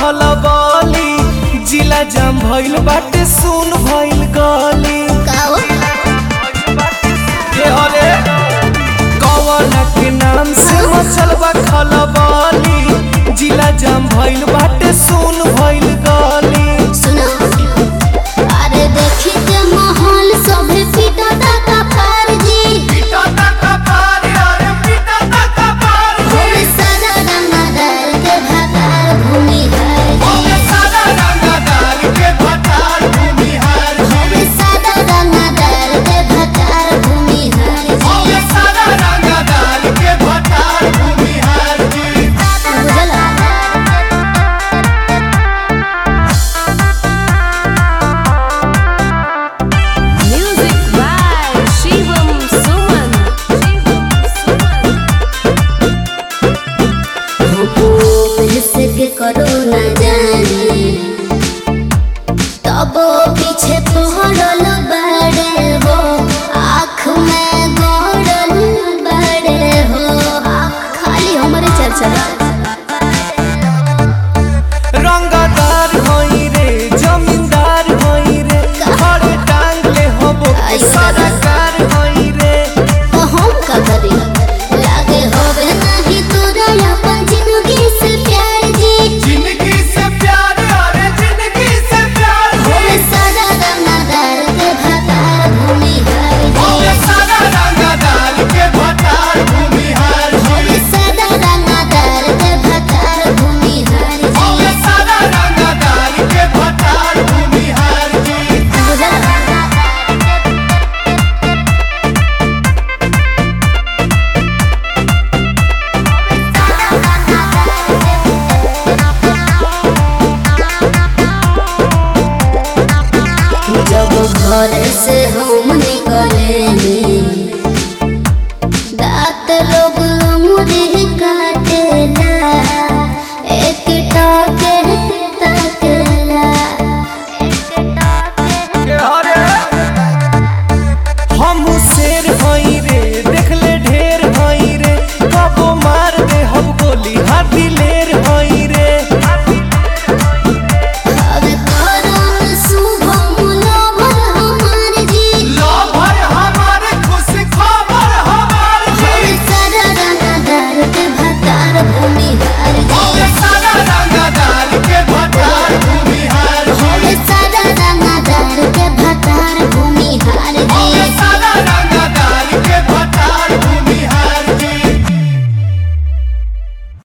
खलबली जिला जाम भइल बाटे सुन भइल गली काओ के हले कवन के नाम से मचल बा खलबली जिला जाम भइल बाटे सुन भइल गली सुनो अरे देखी के माहौल सभे पीटा का पार जी भूमि सादा रंगदार के भातार भूमि है जी भूमि सादा रंगदार के भातार भूमि है जी बुझला Music by Shivam Suman. के करो न जाने तब पीछे पहरल बड़े हो आँख में गड़ल बड़े हो खाली हमारे चर्चा रंगदार होई रे जमींदार होई रे घरे टांग ले हबो सरकार होई रे तो हम का करी लागे होवे नहीं तोरा अपन जिंदगी से प्यार जी जिंदगी से प्यार अरे जिंदगी से प्यार भूमि सादा रंगदार के भातार भूमि है जी सारा रंगदार के भटार भूमिहार भूमि सादा रंगदार के भातार भूमि है जी सारा रंगदार के भटार भूमिहार जी बुझला जब घर से